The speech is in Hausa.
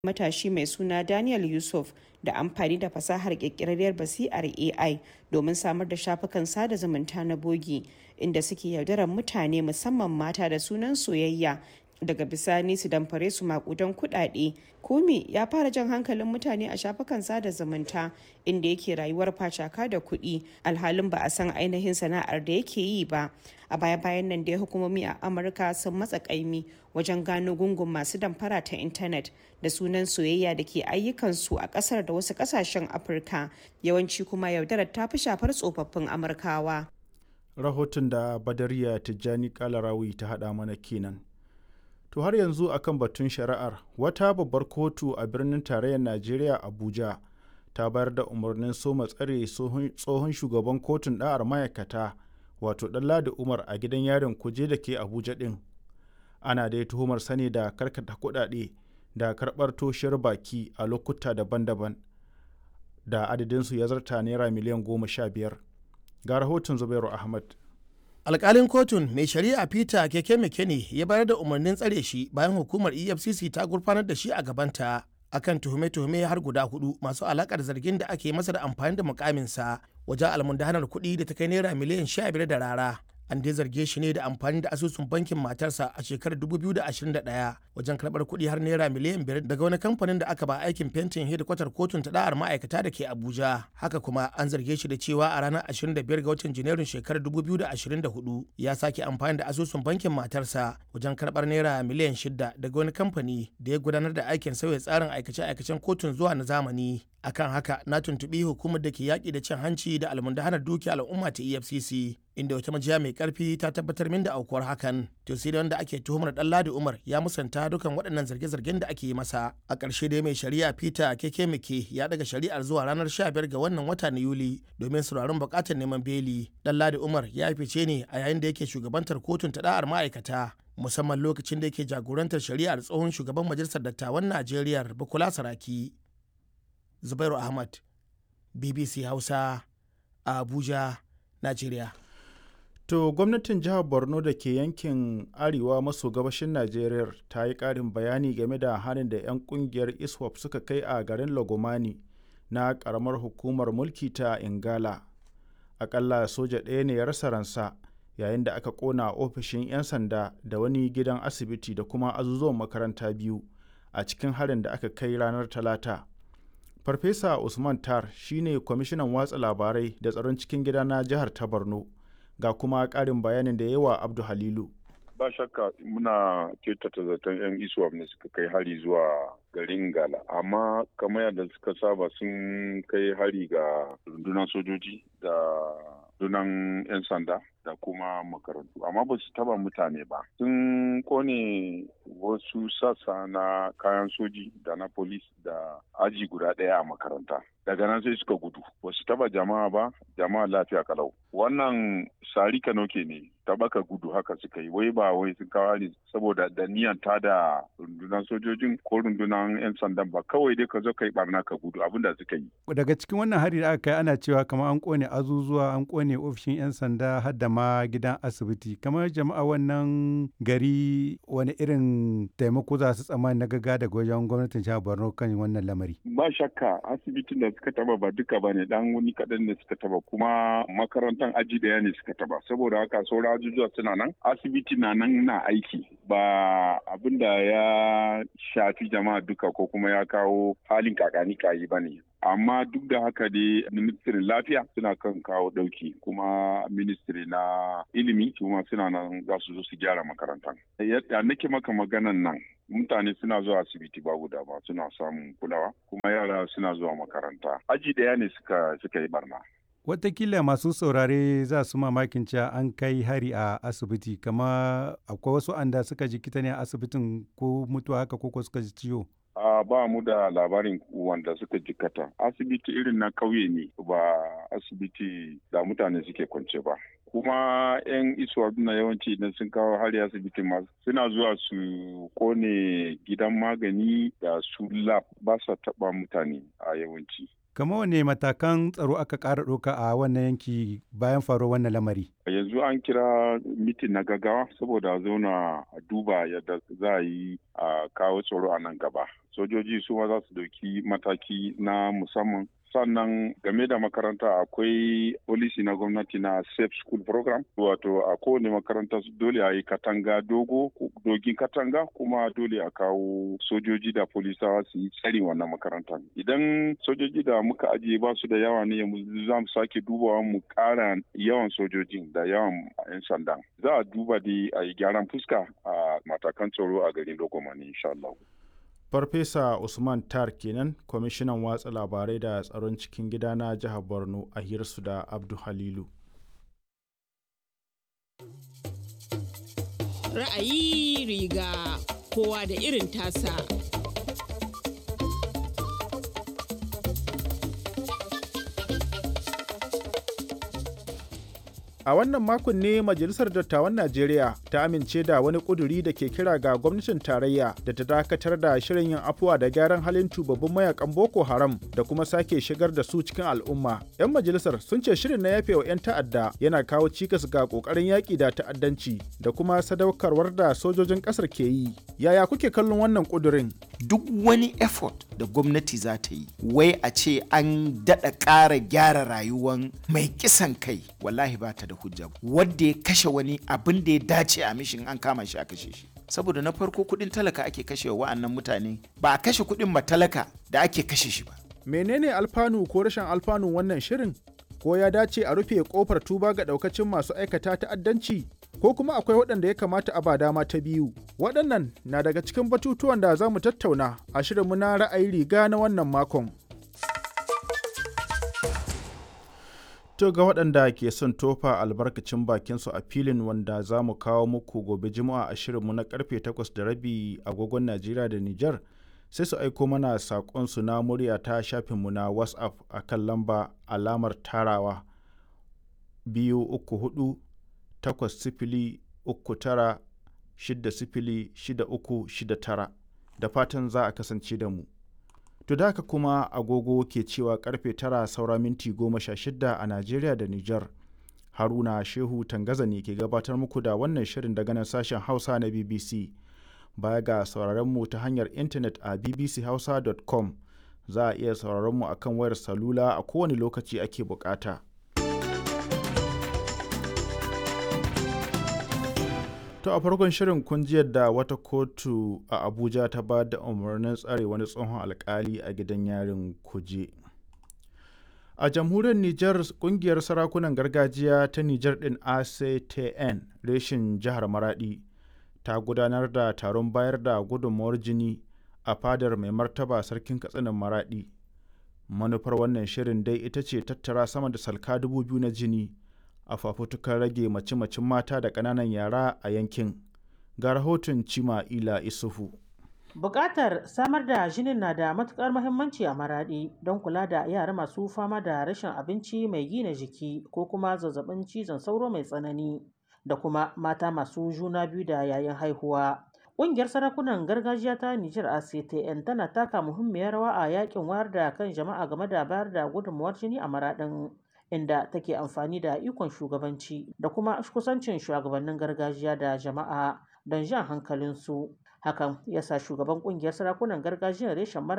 matashi mai suna Daniel Yusuf da amfani da fasahar ƙirƙirarriyar basi'ar AI domin samar da shafukan sada zumunta na bogi inda suke yaudarar mutane musamman mata da sunan soyayya daga bisani su damfare su makudan kuɗaɗe. Kumi ya fara jan hankalin mutane a shafukan sada zumunta inda yake rayuwar facaka da kuɗi alhalin ba a san ainihin sana'ar da yake yi ba. A baya-bayan nan dai hukumomi a Amurka sun matsa ƙaimi wajen gano gungun masu damfara ta intanet da sunan soyayya da ke ayyukansu a ƙasar da wasu ƙasashen Afirka yawanci kuma yaudarar ta fi shafar tsofaffin Amurkawa. Rahoton da Badariya Tijjani Kalarawi ta haɗa mana kenan. To har yanzu akan batun shari'ar wata babbar kotu a birnin tarayyar Najeriya Abuja ta bayar da umarnin soma tsare tsohon shugaban kotun ɗa'ar ma'aikata wato Ɗanladi Umar a gidan yarin kuje da ke Abuja ɗin. Ana dai tuhumar sani da karkata kuɗaɗe da karɓar toshiyar baki a lokuta daban-daban da adadinsu ya zarta naira miliyan goma sha biyar. Ga rahoton Zubairu Ahmad. alkalin kotun mai shari'a peter keke mekene ya bayar da umarnin tsare shi bayan hukumar efcc ta gurfanar da shi a gabanta akan tuhume-tuhume har guda hudu masu alakar zargin da ake masa da amfani da mukaminsa wajen almundahanar kuɗi da ta kai naira miliyan sha biyar da rara an dai zarge shi ne da amfani da asusun bankin matarsa a shekarar 2021 wajen karɓar kuɗi har naira miliyan biyar daga wani kamfanin da aka ba aikin fentin hedikwatar kotun ta da'ar ma'aikata da ke abuja haka kuma an zarge shi da cewa a ranar 25 ga watan janairun shekarar 2024 ya sake amfani da asusun bankin matarsa wajen karɓar naira miliyan shida daga wani kamfani da ya gudanar da aikin sauya tsarin aikace-aikacen kotun zuwa na zamani akan haka na tuntuɓi hukumar da ke yaƙi da cin hanci da almundahanar dukiya al'umma ta efcc inda wata majiya mai karfi ta tabbatar min da aukuwar hakan to sai wanda ake tuhumar dan ladi umar ya musanta dukan waɗannan zarge-zargen da ake yi masa a ƙarshe dai mai shari'a peter keke mike ya daga shari'ar zuwa ranar 15 ga wannan wata na yuli domin sauraron buƙatar neman beli dan ladi umar ya fice ne a yayin da yake shugabantar kotun ta da'ar ma'aikata musamman lokacin da yake jagorantar shari'ar tsohon shugaban majalisar dattawan najeriya bukola saraki zubairu ahmad bbc hausa a abuja najeriya To gwamnatin jihar Borno da ke yankin arewa maso gabashin Najeriya ta yi ƙarin bayani game da harin da 'yan ƙungiyar ISWAP suka kai a garin Lagomani na ƙaramar hukumar mulki ta Ingala. Aƙalla soja ɗaya ne ya rasa ransa yayin da aka ƙona ofishin 'yan sanda da wani gidan asibiti da kuma azuzuwan makaranta biyu a cikin harin da aka kai ranar Talata. Farfesa Usman Tar shine kwamishinan watsa labarai da tsaron cikin gida na jihar ta Borno. ga kuma ƙarin bayanin da yawa abdu halilu ba shakka muna kyautata zaton 'yan iswap ne suka kai hari zuwa garin gala amma kamar yadda suka saba sun kai hari ga rundunar sojoji da rundunar 'yan sanda da kuma makarantu amma ba su taba mutane ba sun kone wasu sassa na kayan soji da na polis da aji guda ɗaya a makaranta daga nan sai suka gudu ba su taba jama'a ba jama'a lafiya kalau wannan sari kanoke ne tabaka gudu haka suka yi wai ba wai sun kawo ne saboda da niyan ta da rundunar sojojin ko rundunar 'yan sandan ba kawai dai ka zo ka yi barna ka gudu abin da suka yi daga cikin wannan hari da aka kai ana cewa kamar an kone azuzuwa an kone ofishin 'yan sanda har da ma gidan asibiti kamar jama'a wannan gari wani irin taimako za su tsammani na gaga daga wajen gwamnatin jihar borno kan wannan lamari ba shakka asibitin da suka taba ba duka ba ne dan wani kaɗan ne suka taba kuma makarantar aji daya ne suka taba saboda haka sauran ajujuwa suna nan asibiti na nan na aiki ba abin da ya shafi jama'a duka ko kuma ya kawo halin kakani kayi ba ne amma duk da haka dai ministirin lafiya suna kan kawo dauki kuma ministiri na ilimi kuma suna nan za su zo su gyara makarantar yadda nake maka maganan nan mutane suna zuwa asibiti ba guda ba suna samun kulawa kuma yara suna zuwa makaranta aji daya ne suka suka yi barna Watakila masu saurare za su mamakin cewa an kai hari a asibiti kama akwai wasu anda suka jikita ne a asibitin ko mutuwa haka ko suka ji ciwo. Uh, ba mu da labarin wanda suka jikata asibiti irin na kauye ne ba asibiti da mutane suke kwance ba kuma 'yan isuwa na yawanci idan sun kawo hari asibiti ma suna zuwa su kone gidan magani da su lab ba sa taba mutane a yawanci Kama wane matakan tsaro aka ƙara ɗauka a wannan yanki bayan faruwar wannan lamari? Yanzu an kira mitin na gaggawa saboda zauna a duba yadda za a yi a kawo tsaro a nan gaba. sojoji su ma za su dauki mataki na musamman sannan game da makaranta akwai polisi na gwamnati na safe school program wato a kowane makaranta dole a yi katanga dogo dogin katanga kuma dole a kawo sojoji da polisawa su yi tsari wannan makaranta idan sojoji da muka ajiye ba su da yawa ne za mu sake dubawa mu kara yawan sojojin da yawan 'yan sanda za a duba da a yi gyaran fuska a matakan tsaro a garin logomani insha Allah. Farfesa Usman Tar kenan kwamishinan watsa labarai da tsaron cikin gida na jihar Borno a hirsu da Abdu Halilu. Ra'ayi riga kowa da irin tasa. A wannan makon ne Majalisar Dattawan Najeriya ta amince da wani ƙuduri da ke kira ga gwamnatin tarayya da ta dakatar da shirin yin afuwa da gyaran halin tubabbin mayakan Boko Haram da kuma sake shigar da su cikin al'umma. 'Yan majalisar sun ce shirin na yafe wa 'yan ta'adda yana kawo cikas ga ƙoƙarin yaƙi da ta'addanci da kuma sadaukarwar da sojojin ƙasar ke yi. Yaya kuke kallon wannan ƙudurin? Duk wani effort da gwamnati za ta yi, wai a ce an daɗa ƙara gyara rayuwan mai kisan kai, wallahi ba ta da hujja wadda ya kashe wani abin da ya dace a mishin an kama shi a kashe shi saboda na farko kudin talaka ake kashe wa wa'annan mutane ba a kashe kudin ba talaka da ake kashe shi ba menene alfanu ko rashin alfanu wannan shirin ko ya dace a rufe kofar tuba ga daukacin masu aikata ta'addanci ko kuma akwai waɗanda ya kamata a ba dama ta biyu waɗannan na daga cikin batutuwan da za mu tattauna a shirinmu na ra'ayi riga na wannan makon To ga waɗanda ke son tofa albarkacin bakinsu a filin wanda za mu kawo muku gobe juma'a a shirinmu na karfe 8 da rabi agogon Najeriya da Nijar sai su aiko mana saƙonsu na murya ta shafinmu na WhatsApp a kan lamba alamar tarawa biyu uku hudu takwas sifili uku tara shidda sifili shida uku shida tara da fatan za a kasance da mu. To da haka kuma agogo ke cewa karfe tara saura minti goma sha shida a Najeriya da Nijar. Haruna Shehu Tangaza ne ke gabatar muku da wannan shirin daga nan sashen Hausa na BBC. Baya ga sauraron mu ta hanyar intanet a bbchausa.com za a iya sauraron mu akan wayar salula a kowane lokaci ake bukata. To a farkon shirin kun ji yadda wata kotu a Abuja ta ba da umarnin tsare wani tsohon alkali a gidan yarin kuje. A jamhuriyar Nijar kungiyar sarakunan gargajiya ta Nijar ɗin ACTN reshin jihar Maradi ta gudanar da taron bayar da gudunmawar jini a fadar mai martaba sarkin katsinan Maradi. Manufar wannan shirin dai ita ce tattara sama da salka dubu biyu na jini. a fafutukar rage mace-macen mata da ƙananan yara a yankin ga rahoton cima ila isufu Bukatar samar da jinin na da matukar muhimmanci a maraɗi don kula da yara masu fama da rashin abinci mai gina jiki ko kuma zazzabin cizon sauro mai tsanani da kuma mata masu juna biyu da yayin haihuwa. Ƙungiyar sarakunan gargajiya ta Nijar ACTN tana taka muhimmiyar rawa a yakin wayar da kan jama'a game da bayar da gudunmawar jini a maraɗin. inda take amfani da ikon shugabanci da kuma kusancin shugabannin gargajiya da jama'a don jan hankalinsu hakan ya sa shugaban kungiyar sarakunan gargajiyar reshen mara